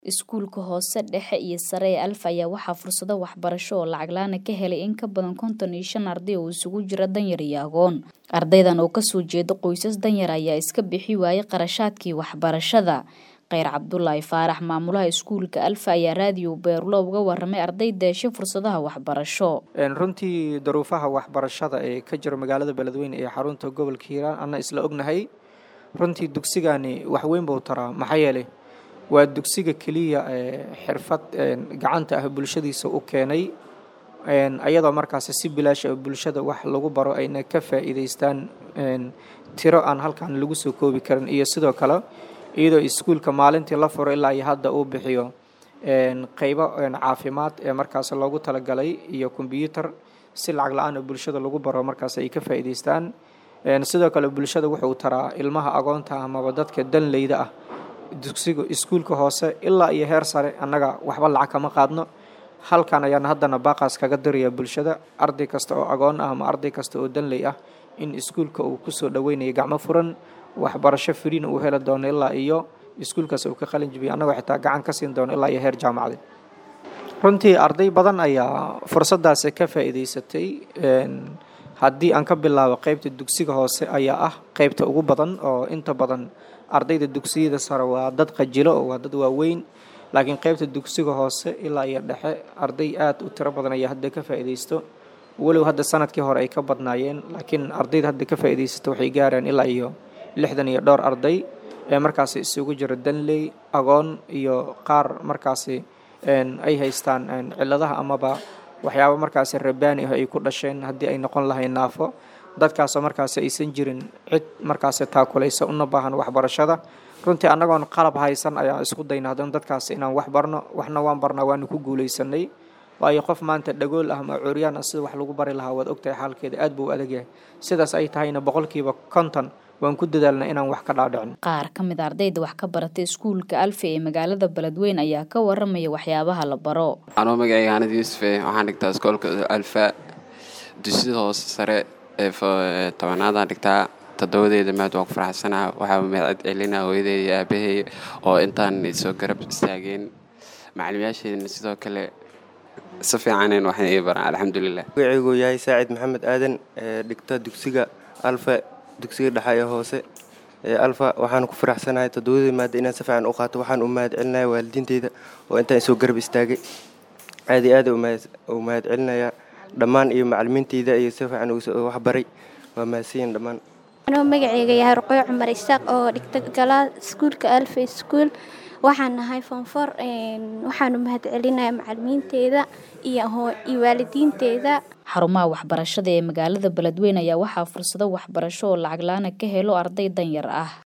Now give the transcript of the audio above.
Iskuulka hoose dhexe iyo sare ee Alfa ayaa waxaa fursado waxbarasho oo lacag la'aan ah ka helay in ka badan konton iyo shan arday oo isugu jira danyar iyo agoon. Ardaydan oo kasoo jeeda qoysas danyar ayaa iska bixi waayay qarashaadkii waxbarashada. Kheyr Cabdulaahi Faarax maamulaha iskuulka Alfa ayaa raadiyo Beerlo uga waramay ardayda heshay fursadaha waxbarasho. runtii duruufaha waxbarashada ee ka jira magaalada beledweyne ee xarunta gobolka hiiraan ana isla ognahay runtii dugsigani wax weyn buu taraa maxaa yeelay waa dugsiga keliya ee xirfad gacanta ah bulshadiisa u keenay ayadoo markaasi si bilaash ah bulshada wax lagu baro ayna ka faa'iidaystaan tiro aan halkan lagu soo koobi karin iyo sidoo kale iyadoo iskuulka maalintii la furo ilaa iyo hadda uu bixiyo qeybo caafimaad ee markaas loogu talagalay iyo kombyuutar si lacag la-aan oo bulshada lagu baro markaas ay ka faa'iidaystaan sidoo kale bulshada wuxuu taraa ilmaha agoonta amaba dadka danleyda ah dugsiga iskuulka hoose ilaa iyo heer sare annaga waxba lacag kama qaadno halkan ayaan haddana baaqaas kaga diraya bulshada arday kasta oo agoon ah ama arday kasta oo danley ah in iskuulka uu kusoo dhaweynayo gacmo furan waxbarasho firiina uu heli doono ilaa iyo iskuulkaas uu ka qalin jibiyo annagoo xitaa gacan ka siin doono ilaa iyo heer jaamacadeed runtii arday badan ayaa fursadaasi ka faa'iidaysatay haddii aan ka bilaabo qeybta dugsiga hoose ayaa ah qeybta ugu badan oo inta badan ardayda dugsiyada sare waa dad qajilo oo waa dad waaweyn laakiin qeybta dugsiga hoose ilaa iyo dhexe arday aad u tiro badan ayaa hadda ka faa'iidaysto walow hadda sanadkii hore ay ka badnaayeen laakiin ardayda hadda ka faa'iidaysta waxay gaaraan ilaa iyo lixdan iyo dhowr arday ee markaasi isugu jira danley agoon iyo qaar markaasi ay haystaan ciladaha amaba waxyaaba markaasi rabaani ah ay ku dhasheen haddii ay noqon lahayn naafo dadkaasoo markaasi aysan jirin cid markaasi taakulaysa una baahan waxbarashada runtii annagoon qalab haysan ayaan isku dayna haddana dadkaasi inaan wax barno waxna waan barnaa waanu ku guulaysanay waayo qof maanta dhagool ah ama curyaan ah sida wax lagu bari lahaa waad ogtahay xaalkeeda aad buu u adag yahay sidaas ay tahayna boqolkiiba konton waan ku dadaalna inaan wax ka dhaadhicin qaar ka mid ardayda wax ka baratay iskuulka alfa ee magaalada beledweyne ayaa ka waramaya waxyaabaha la baro anuu magacayga hanad yuusufe waxaan dhigtaa iskoolka alfa dugsida hoose sare ee tobanaadaan dhigtaa toddobadeeda maad waan ku faraxsanaa waxaa mahad celinaa hooyaday iyo aabahey oo intaan soo garab istaageen macalimayaasheedana sidoo kale si fiicaneen waxay ii baraan alxamdulilah magacaygu yahay saacid maxamed aadan ee dhigta dugsiga alfa dugsiga dhexe ee hoose ee alfa waxaan ku faraxsanahay toddobadii maada inaan si fiican u qaato waxaan u mahad celinaya waalidiinteyda oo intaan isoo garab istaagay aad iyo aad u mahad celinayaa dhammaan iyo macalimiinteyda iyo si fiican waxbaray waa mahadsanyiin dhammaan anuu magacayga yahay ruqooy cumar isaaq oo dhigta galaa iskuulka alfa school waxaan nahay foonfor waxaanu mahad celinayaa macalimiinteeda iyo waalidiinteeda xarumaha waxbarashada ee magaalada beledweyne ayaa waxaa fursado waxbarasho oo lacag la-aana ka helo arday danyar ah